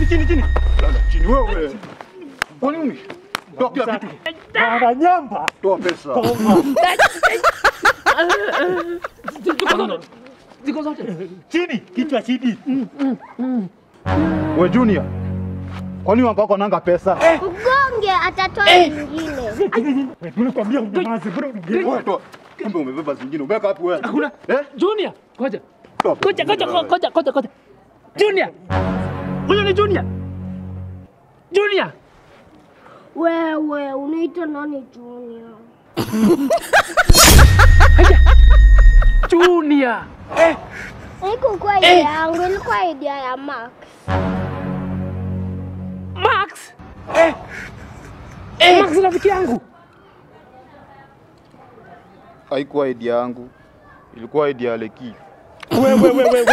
chini chini. Lala chini wewe. Kwa nini? Toa kila kitu. Bwana nyamba. Toa pesa. Ziko zote. Ziko zote. Chini, kichwa chini. We Junior. Kwa nini wako nanga pesa? Ugonge atatoa nyingine. Wewe tunakwambia unyamaze bro. Wewe toa. Kumbe umebeba zingine. Umeweka wapi wewe? Hakuna. Eh? Junior, ngoja. Toa. Ngoja, ngoja, ngoja, ngoja, ngoja. Junior. Huyo ni Junior. Junior. Wewe unaitwa nani Junior? Junior. Eh, Haikukuwa idea yangu, ilikuwa idea ya Max. Max. Eh. Eh, Max rafiki yangu. Haikuwa idea yangu. Ilikuwa idea ya Leki. Wewe wewe wewe.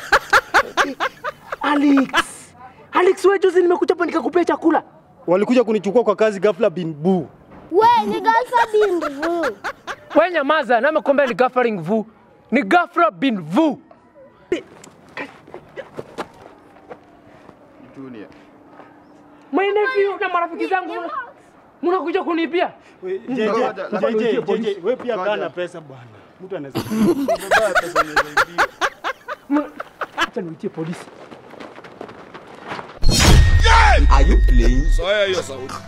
Alex. Alex, wewe juzi nimekuja hapa nikakupea chakula. Walikuja kunichukua kwa kazi ghafla bin bu. We ni Galfa Binvu. Wewe nyamaza, na nimekuambia ni Gaffering Vu. Ni Gafra bin Vu. Junior. My nephew na marafiki zangu mna- mnakuja kunipia. We, Ngoja, JJ, labda JJ, niitie JJ, polisi. wewe pia Ngoja. kana pesa bwana. Mtu anaweza. Umebeba pesa nyingi. Mna- Acha niitie polisi. Are you playing? Soya hiyo sauti.